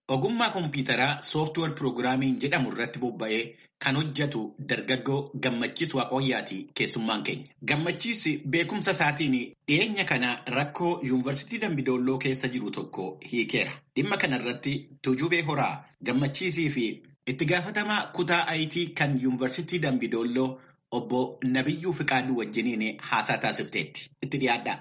Ogummaa kompiitaraa sooftiweer piroogiraamiin jedhamu irratti bobba'ee kan hojjetu dargaggoo Gammachiis Waaqooyyaati keessummaan keenya. Gammachiis beekumsa isaatiin dhiyeenya kana rakkoo yuunivarsiitii Dambidolloo keessa jiru tokko hiikeera. Dhimma kana irratti Tuujubee Horaa Gammachiisii fi itti gaafatamaa kutaa ayitii kan yuunivarsiitii Dambidolloo obbo Nabiyyuu Fiqaaduu wajjiniin haasaa taasifteetti. Itti dhiyaadhaa.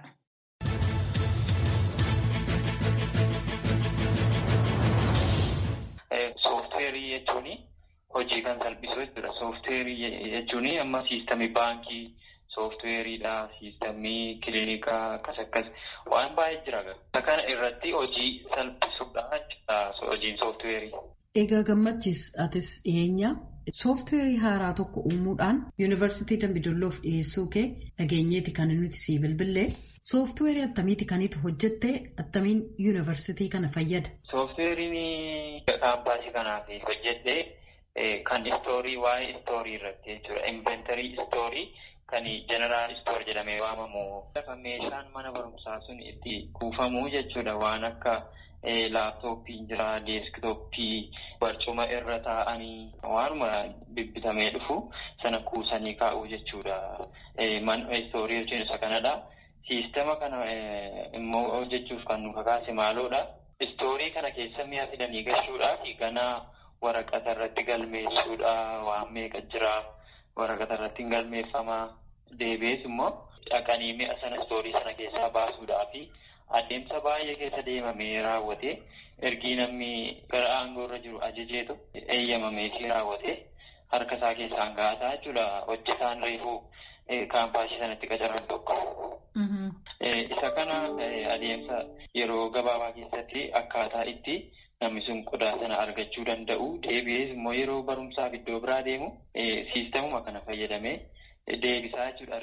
Soofteerii jechuun hojii kan salphisu jechuudha. Soofteerii jechuun amma siistamii baankii soofteeriidha. Siistamii kiliinikaa akkas akkas waan baay'ee jira. Kana irratti hojii salphisuudha jechuudha hojiin soofteerii. Egaa gammachiis atis dhiyeenya soofteerii haaraa tokko uumuudhaan yuunivarsiitii Dambidolloof dhiyeessuu kee dhageenyeeti kan nuti sii bilbillee. Soofteerii attamiiti kanitti hojjettee attamiin yuunivarsiitii kana fayyada? Soofteeriin kaampaasii kanaaf hojjedhee kan istoorii waa'ee istoorii irratti jechuudha. Inventarii istoorii kan jeneraal istoor jedhamee waamamu. Meeshaan mana barumsaa sun itti kuufamu jechuudha. Waan akka laaptooppii jira, deeskitooppii, barcuma irra taa'anii waanuma bibbitamee dhufu sana kuusanii kaa'uu jechuudha. Mana istoorii jechuun isa kanadha. Siistama kana immoo hojjechuuf kan nu kakaase maaloodha. Istoorii kana keessa mi'a fidanii galchuudhaa fi ganaa waraqata irratti galmeessuudha. Waan meeqa jira waraqata irratti hin galmeeffamaa. Deebi'ees immoo dhaqanii mi'a sana istoorii sana keessaa baasuudhaa fi adeemsa baay'ee keessa deemamee raawwatee ergii namni gara aangoo irra jiru ajajeetu eeyyamamee fi raawwatee harka isaa keessaan ga'ataa jechuudha. Hojjetaan reefuu kaampaasii sanatti qacaran tokko. Isa kana adeemsa yeroo gabaabaa keessatti akkaataa itti namni sun qodaa sana argachuu danda'u deebi'ees immoo yeroo barumsaaf iddoo biraa deemu siistamuma kana fayyadamee deebisaa jechuudha.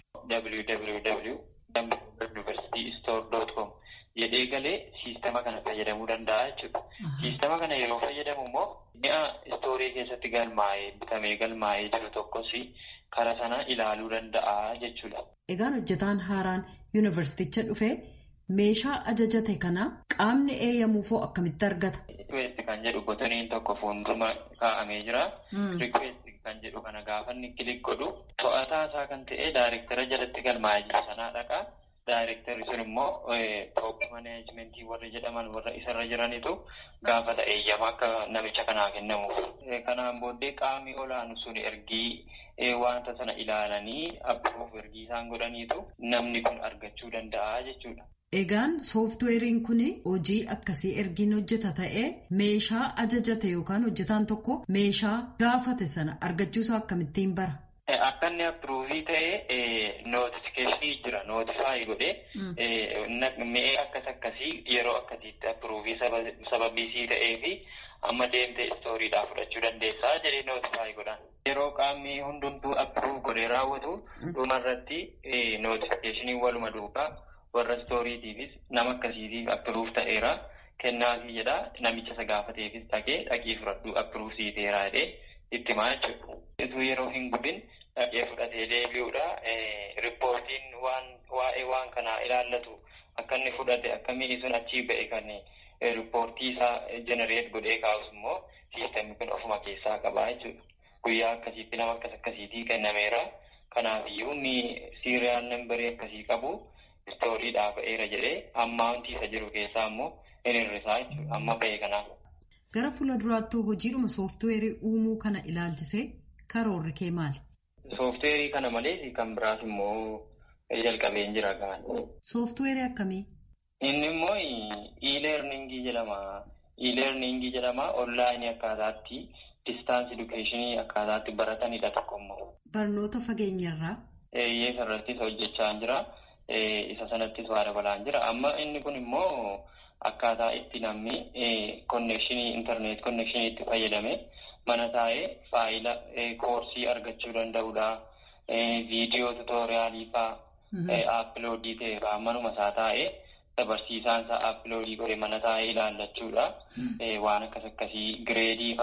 www.universitystore.com jedhee galee siistama kana fayyadamuu danda'a jechuudha. Siistama kana yeroo fayyadamu immoo mi'a istoorii keessatti galmaa'ee bitamee galmaa'ee jiru tokkos karaa sana ilaaluu danda'a jechuudha. Egaan hojjetaan haaraan yuunivarsiiticha dhufee meeshaa ajajate kana qaamni eeyyamuufoo akkamitti argata? Rikweesti kan jedhu botoniin tokko fuuldura kaa'amee jira. Rikweesti kan jedhu kana gaafa inni kilik godhu to'ataa isaa kan ta'e daayirektara jalatti galmaa'ee jiru sanaa dhaqa. Daayirektarri sun immoo toop maneejmentii warra jedhaman warra isarra jiranitu gaafata eeyyama akka namicha kanaa kennamuuf. Kanaan booddee qaamni olaanu sun ergii wanta sana ilaalanii abbuuf ergii isaan godhaniitu namni kun argachuu danda'a jechuudha. Egaan sooftiweeriin kun hojii akkasii ergiin hojjeta ta'ee meeshaa ajajate yookaan hojjetaan tokko meeshaa gaafate sana argachuusaa akkamittiin bara? Akka inni appruuvii ta'e nootifikeeshinii jira nootifaayi godhee mi'ee akkas akkasii yeroo akkasiitti appruuvii sababiisii ta'ee fi amma deemtee istooriidhaa fudhachuu dandeessaa jedhee nootifaayi godhan. Yeroo qaamni hundumtuu appruuv godhee raawwatu dhumarratti nootifikeeshinii waluma duukaa warra istooriitiifis nama akkasiitiif appruuv ta'eera kennaafii jedha namicha isa gaafateefis dhaqee dhaqii fudhadhu appruuv siiteeraa jedhee itti himaa jechuudha. Ituu yeroo hin gubin dhaqee fudhatee deebi'uudha. Riippoortiin waan waa'ee waan kanaa ilaallatu akka inni fudhate akka mi'i sun achii ba'e kan riippoortii isaa jenereet godhee kaa'us immoo siistamni kun ofuma keessaa qabaa jechuudha. Guyyaa akkasiitti nama akkas akkasiitii kennameera. Kanaafiyyuu inni siiriyaal nambarii akkasii qabu istooriidhaa ba'eera jedhee ammaantii isa jiru keessaa immoo hin hir'isaa jechuudha. Amma ba'e kanaaf. Gara fuula duraattuu hojiidhuma sooftiweerii uumuu kana ilaalchisee karoorri kee maali? Sooftiweerii kana malees kan biraas immoo jalqabeen jira gaan. Sooftiweerii akkamii? Inni immoo e-learningii jedhama. E-learningii jedhama onlaayinii akkaataatti distaansii edukeeshinii akkaataatti baratanidha tokko immoo. Barnoota fageenyarraa? Eeyyee irrattis hojjechaa jira. Isa sanattis waa dabalaan jira. Amma inni kun immoo akkaataa itti namni konnekshinii intarneet konnekshinii itti fayyadame mana taa'ee faayila koorsii argachuu danda'udha. Viidiyoo tuutooriyaalii fa'aa aappiloodii ta'e fa'aa manuma isaa taa'ee barsiisaan isaa aappiloodii godhe mana taa'ee ilaallachuudha. Waan akkas akkasii gireedii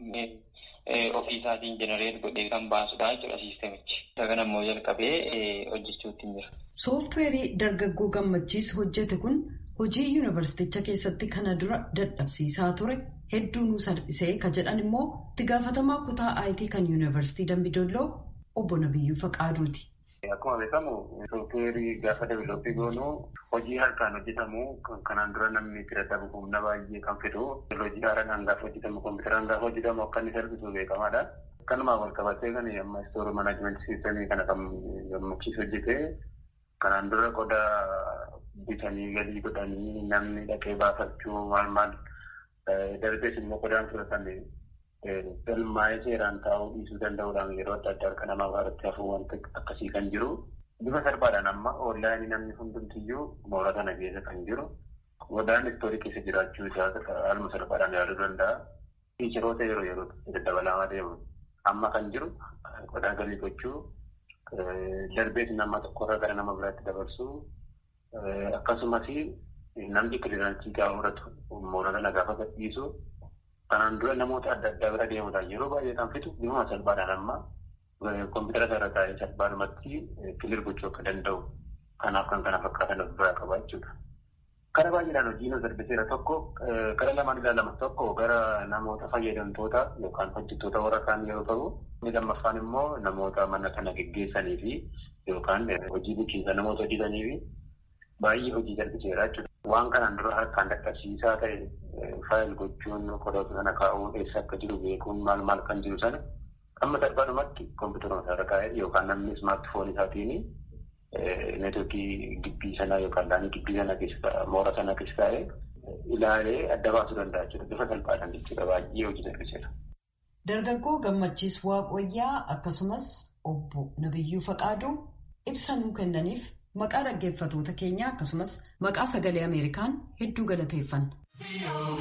fa'aa ofii isaatiin jenereet godhee kan baasudha jechuudha siistamichi. Isa kana immoo jalqabee hojjechuutti jira. Sooftiweerii dargaggoo gammachiis hojjete kun hojii yuunivarsiiticha keessatti kana dura dadhabsiisaa ture hedduu nu salphisee ka jedhan immoo itti gaafatamaa kutaa IT kan yuunivarsiitii Dambidolloo obbo Nabiyyuu Faqaaduuti. Akkuma beekamu sooftiweerii gaafa deevilooppii goonu hojii harkaan hojjetamu kanaan dura namni itti dadhabu humna baay'ee kan fidu hojii haaraan gaafa hojjetamu kompiitaraan gaafa hojjetamu akka inni salphisu beekamaadha. Akkanumaa wal qabatee kan amma istoorii manaajimentii siistemii kana kan gammachiisu hojjetee kanaan dura qodaa bitanii galii godhanii namni dhaqee baafachuu maal maal darbees immoo qodaan fudhatame galmaa'ee seeraan taa'uu dhiisuu danda'uudhaan yeroo adda addaa harka namaa irratti hafuu wanta akkasii kan jiru. Bifa salphaadhaan amma oonlaayinii namni hundumtiyyuu moora kana keessa kan jiru. Qodaan istoorii keessa jiraachuu isaa haaluma salphaadhaan yaaduu danda'a. Fiicharoota yeroo yerootti daddabalamaa deemu. Amma kan jiru qodaa galii gochuu darbees nama tokkorraa gara nama biraatti dabarsuu akkasumas namni kiliraansii gaafa fudhatu moora kana gaafa gadhiisu kanaan dura namoota adda addaa bira deemuudhaan yeroo baay'ee kan fitu bifuma salphaadhaan amma kompiitara irra taa'ee salphaadhumatti kilir gochuu akka danda'u kanaaf kan kana fakkaatan of biraa qaba jechuudha. Kara baay'eedhaan hojiin salphiseera tokko gara lamaan ilaalamu tokko gara namoota fayyadamtoota yookaan hojjettoota warra kaan yeroo ta'u inni lammaffaan immoo namoota mana kana geggeessanii fi yookaan hojii bulchiinsa namoota hojjetanii fi baay'ee hojii salphiseera jechuudha. Waan kanaan dura harkaan dadhabsiisaa ta'e faayil gochuun qodoota sana kaa'uun eessa akka jiru beekuun maal maal kan jiru sana amma salphaadhumatti kompiitara isaarra kaa'ee yookaan namni ismaartifoon isaatiin neetwoorkii gibbii sanaa yookaan laanii gibbii sana keessa moora sana keessa taa'ee ilaalee adda baasuu danda'a jechuudha. Bifa salphaadhaan jechuudha baay'ee hojii salphiseera. Dargaggoo gammachiis Waaqoyyaa akkasumas obbo Nabiyyuu Faqaaduu ibsa nuu kennaniif maqaa dhaggeeffatoota keenyaa akkasumas maqaa sagalee Ameerikaan hedduu galateeffanna.